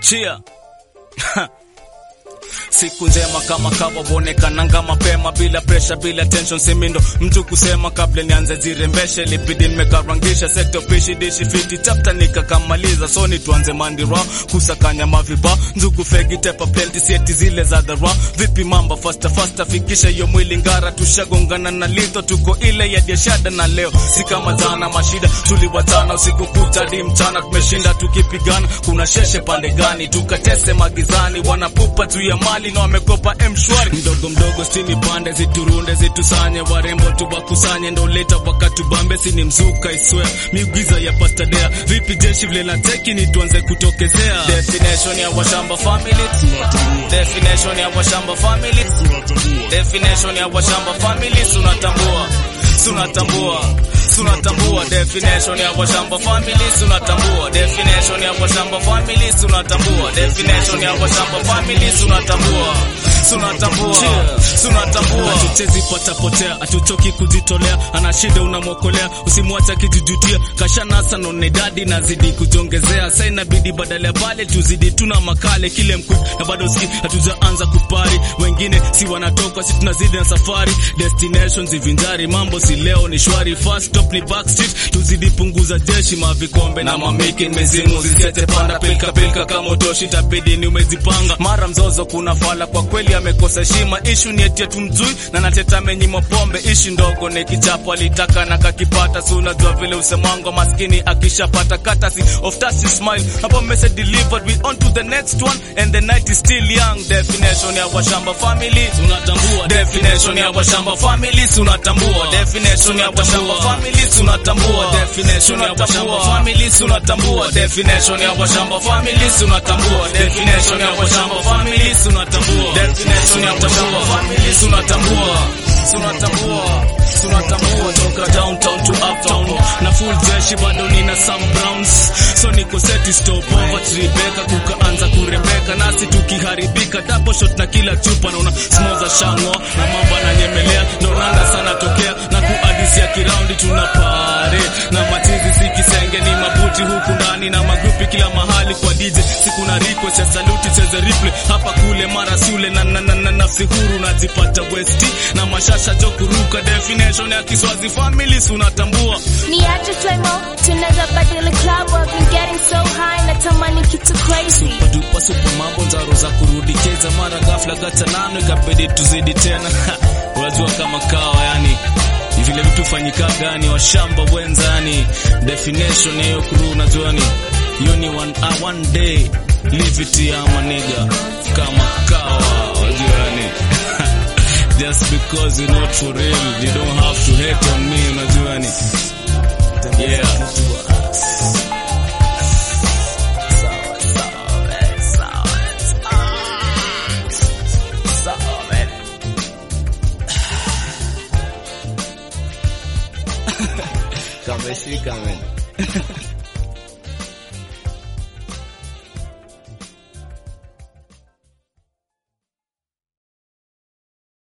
chia siku njema kama kawa wonekananga mapema bila presha bila tension simindo mtu kusema kabla nianze zirembeshe libidi nimekarangisha sekta pishi dishi fiti chapta nikakamaliza soni tuanze mandira kusakanya maviba nzugu fegi tepa plenti sieti zile za dhara vipi mamba fasta fasta fikisha hiyo mwili ngara tushagongana na lito tuko ile ya biashara na leo si kama jana mashida tuliwatana usiku kucha hadi mchana tumeshinda tukipigana kuna sheshe pande gani tukatese magizani wanapupa juu ya mali na wamekopa mshwari mdogo mdogo stini pande ziturunde zitusanye warembo tuwakusanye ndo leta wakatubambe sini mzuka iswe miugiza ya pastadea vipi jeshi vile na teki ni tuanze kutokezea destination ya washamba family definition ya washamba family definition ya washamba family sunatambua sunatambua sunatambua definition ya washamba family sunatambua definition ya washamba family sunatambua definition ya washamba family sunatambua sunatambua sunatambua hatuchezi patapotea hatuchoki kujitolea ana shida unamwokolea usimwacha kijujutia kashanasa none dadi nazidi kujongezea sa inabidi badala ya pale tuzidi tuna makale kile mkuu na bado ski hatujaanza kupari wengine si wanatoka si tunazidi na safari destination zivinjari mambo si leo ni shwari first stop ni backstreet tuzidi punguza jeshi mavikombe na mamiki mezimu zisiete panda pilka pilka kama utoshi tabidi ni umezipanga mara mzozo kuna fala kwa kweli amekosa heshima ishu ni eti tumzui na nateta menyimo pombe ishi ndogo ni kichapo alitaka na kakipata si unajua vile usemwango maskini akishapata katasi of tasi smile hapo message delivered we on to the next one and the night is still young definition ya washamba family tunatambua definition ya washamba family tunatambua definition ya washamba family tunatambua definition ya washamba family tunatambua definition ya washamba family tunatambua definition ya washamba family tunatambua definition ya washamba family tunatambua tunatambua tunatambua toka downtown to uptown na full jeshi bado nina some browns so niko seti stop over Rebecca kukaanza kurembeka nasi tukiharibika double shot na kila chupa naona small za shango na mambo ananyemelea ndo ranga sana tokea na kuadisia kiraundi tunapare na machizi si kisenge ni mabuti huku ndani na magrupi kila mahali kwa DJ siku na riko cha saluti cheze replay hapa kule mara sule na, na, na, na nafsi huru najipata westi na mashasha jo kuruka definition ya Kiswazi family sunatambua ni aje Flymo, tunaweza badili club I've been getting so high natamani kitu crazy padupa supa mambo nzaro za kurudi keza mara ghafla gata nano ikabidi tuzidi tena unajua kama kawa yani ni vile vitu fanyika gani washamba wenza yani definition ya hiyo crew unajua ni hiyo ni one, uh, one day live it ya maniga kama kawa unajua yani just because you're not for real you don't have to hate on me unajua ni yeah Kameshika men.